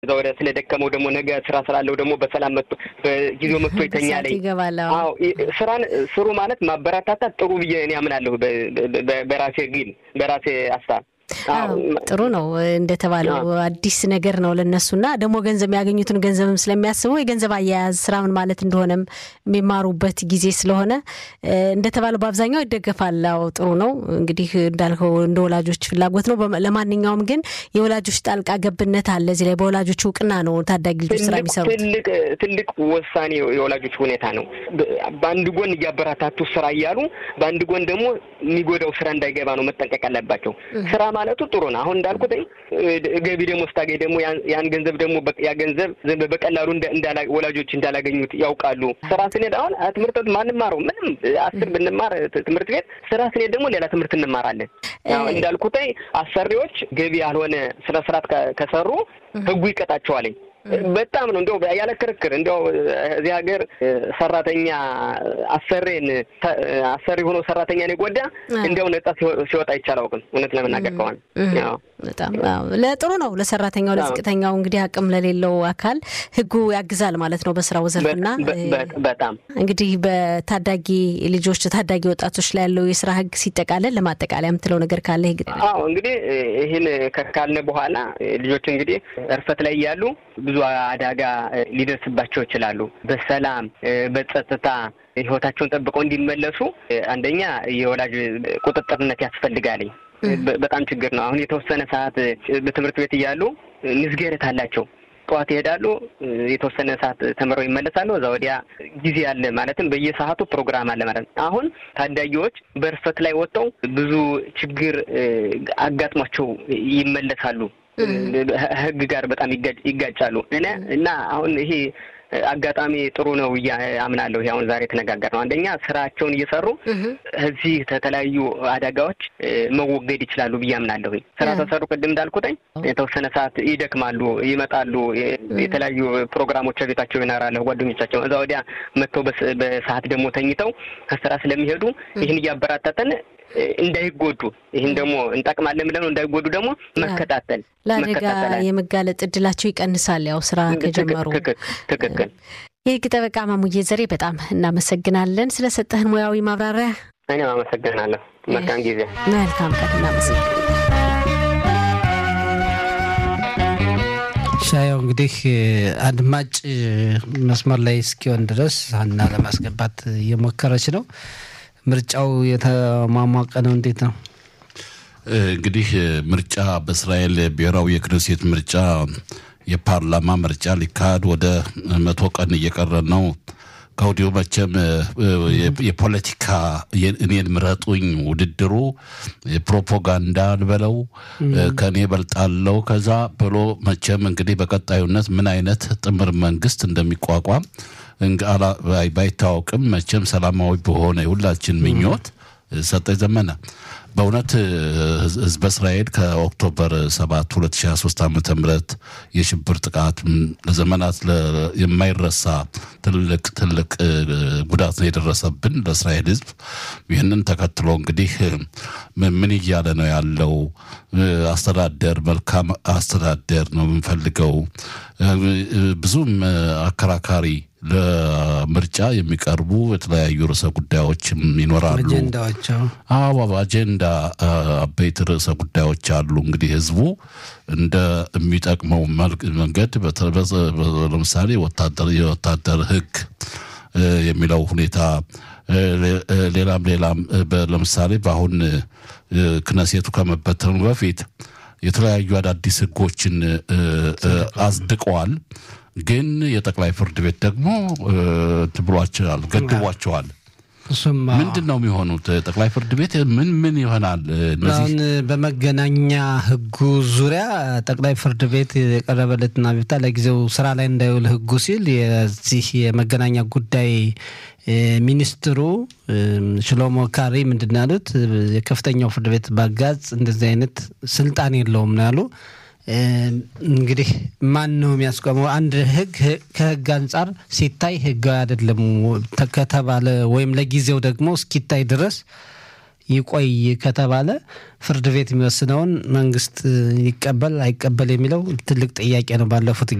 እዛ ወደ ስለደከመው ደግሞ ነገ ስራ ስላለው ደግሞ በሰላም መጥቶ በጊዜው መጥቶ ይተኛል። ይገባል። አዎ ስራን ስሩ ማለት ማበረታታት ጥሩ ብዬ እኔ አምናለሁ። በራሴ ግን በራሴ ሀሳብ ጥሩ ነው እንደተባለው አዲስ ነገር ነው ለነሱና ደግሞ ገንዘብ የሚያገኙትን ገንዘብም ስለሚያስበው የገንዘብ አያያዝ ስራ ምን ማለት እንደሆነም የሚማሩበት ጊዜ ስለሆነ እንደተባለው በአብዛኛው ይደገፋል። አዎ ጥሩ ነው እንግዲህ እንዳልከው እንደ ወላጆች ፍላጎት ነው። ለማንኛውም ግን የወላጆች ጣልቃ ገብነት አለ እዚህ ላይ በወላጆች እውቅና ነው ታዳጊ ልጆች ስራ የሚሰሩት። ትልቅ ትልቅ ውሳኔ የወላጆች ሁኔታ ነው። በአንድ ጎን እያበረታቱ ስራ እያሉ በአንድ ጎን ደግሞ የሚጎዳው ስራ እንዳይገባ ነው መጠንቀቅ አለባቸው። ስራ ማለቱ ጥሩ ነው። አሁን እንዳልኩት ገቢ ደግሞ ስታገኝ ደግሞ ያን ገንዘብ ደግሞ ያ ገንዘብ በቀላሉ ወላጆች እንዳላገኙት ያውቃሉ። ስራ ስንሄድ አሁን ትምህርት ቤት ማንማረው ምንም አስር ብንማር ትምህርት ቤት ስራ ስንሄድ ደግሞ ሌላ ትምህርት እንማራለን። እንዳልኩት አሰሪዎች ገቢ ያልሆነ ስነ ስርዓት ከሰሩ ህጉ ይቀጣቸዋለኝ። በጣም ነው እንዲያው ያለ ክርክር እንዲያው እዚህ ሀገር ሰራተኛ አሰሬን አሰሪ ሆኖ ሰራተኛን የጎዳ እንዲያው ነጻ ሲወጣ ይቻል አውቅም። እውነት ለመናገር ከሆነ በጣም ለጥሩ ነው ለሰራተኛው ለዝቅተኛው እንግዲህ አቅም ለሌለው አካል ህጉ ያግዛል ማለት ነው በስራው ዘርፍና በጣም እንግዲህ በታዳጊ ልጆች ታዳጊ ወጣቶች ላይ ያለው የስራ ህግ ሲጠቃለል ለማጠቃለያ የምትለው ነገር ካለ ህግ አዎ እንግዲህ ይህን ካልነ በኋላ ልጆች እንግዲህ እርፈት ላይ ያሉ ብዙ አደጋ ሊደርስባቸው ይችላሉ። በሰላም በጸጥታ ህይወታቸውን ጠብቀው እንዲመለሱ አንደኛ የወላጅ ቁጥጥርነት ያስፈልጋልኝ። በጣም ችግር ነው። አሁን የተወሰነ ሰዓት በትምህርት ቤት እያሉ ንዝገረት አላቸው። ጠዋት ይሄዳሉ፣ የተወሰነ ሰዓት ተምረው ይመለሳሉ። እዛ ወዲያ ጊዜ አለ ማለትም በየሰዓቱ ፕሮግራም አለ ማለት ነው። አሁን ታዳጊዎች በእርፈት ላይ ወጥተው ብዙ ችግር አጋጥሟቸው ይመለሳሉ። ህግ ጋር በጣም ይጋጫሉ እና አሁን ይሄ አጋጣሚ ጥሩ ነው ብዬ አምናለሁ። አሁን ዛሬ የተነጋገር ነው። አንደኛ ስራቸውን እየሰሩ እዚህ ከተለያዩ አደጋዎች መወገድ ይችላሉ ብዬ አምናለሁ። ስራ ተሰሩ ቅድም እንዳልኩትኝ የተወሰነ ሰዓት ይደክማሉ፣ ይመጣሉ፣ የተለያዩ ፕሮግራሞች ቤታቸው ይኖራሉ ጓደኞቻቸው። እዛ ወዲያ መጥተው በሰዓት ደግሞ ተኝተው ከስራ ስለሚሄዱ ይህን እያበራታተን እንዳይጎዱ ይህን ደግሞ እንጠቅማለን ብለን እንዳይጎዱ ደግሞ መከታተል ለአደጋ የመጋለጥ እድላቸው ይቀንሳል። ያው ስራ ከጀመሩ ትክክል። የህግ ጠበቃ ማሙዬ ዘሬ በጣም እናመሰግናለን ስለሰጠህን ሙያዊ ማብራሪያ። እኔም አመሰግናለሁ። መልካም ጊዜ። መልካም ቀን። እናመሰግናለን። ሻየው እንግዲህ አድማጭ መስመር ላይ እስኪሆን ድረስ ሀና ለማስገባት እየሞከረች ነው። ምርጫው የተሟሟቀ ነው። እንዴት ነው እንግዲህ ምርጫ በእስራኤል ብሔራዊ የክነሴት ምርጫ የፓርላማ ምርጫ ሊካሄድ ወደ መቶ ቀን እየቀረ ነው። ከወዲሁ መቼም የፖለቲካ እኔን ምረጡኝ ውድድሩ ፕሮፓጋንዳ ልበለው ከእኔ በልጣለው ከዛ ብሎ መቼም እንግዲህ በቀጣዩነት ምን አይነት ጥምር መንግስት እንደሚቋቋም ባይታወቅም መቼም ሰላማዊ በሆነ የሁላችን ምኞት ሰጠኝ ዘመነ በእውነት ህዝበ እስራኤል ከኦክቶበር 7 2023 ዓ ም የሽብር ጥቃት ለዘመናት የማይረሳ ትልቅ ትልቅ ጉዳት ነው የደረሰብን ለእስራኤል ህዝብ። ይህንን ተከትሎ እንግዲህ ምን እያለ ነው ያለው? አስተዳደር መልካም አስተዳደር ነው የምንፈልገው። ብዙም አከራካሪ ለምርጫ የሚቀርቡ የተለያዩ ርዕሰ ጉዳዮችም ይኖራሉ። አዎ አጀንዳ አበይት ርዕሰ ጉዳዮች አሉ። እንግዲህ ህዝቡ እንደ የሚጠቅመው መንገድ ለምሳሌ የወታደር ህግ የሚለው ሁኔታ ሌላም ሌላም ለምሳሌ በአሁን ክነሴቱ ከመበተኑ በፊት የተለያዩ አዳዲስ ህጎችን አጽድቀዋል። ግን የጠቅላይ ፍርድ ቤት ደግሞ ትብሏቸዋል፣ ገድቧቸዋል። ምንድን ነው የሚሆኑት? ጠቅላይ ፍርድ ቤት ምን ምን ይሆናል? አሁን በመገናኛ ህጉ ዙሪያ ጠቅላይ ፍርድ ቤት የቀረበለትን አቤቱታ ለጊዜው ስራ ላይ እንዳይውል ህጉ ሲል የዚህ የመገናኛ ጉዳይ ሚኒስትሩ ሽሎሞ ካሪ ምንድን ነው ያሉት? የከፍተኛው ፍርድ ቤት ባጋዝ እንደዚህ አይነት ስልጣን የለውም ነው ያሉ። እንግዲህ ማን ነው የሚያስቆመው? አንድ ህግ ከህግ አንጻር ሲታይ ህጋዊ አይደለም ከተባለ ወይም ለጊዜው ደግሞ እስኪታይ ድረስ ይቆይ ከተባለ ፍርድ ቤት የሚወስነውን መንግስት ይቀበል አይቀበል የሚለው ትልቅ ጥያቄ ነው። ባለፉት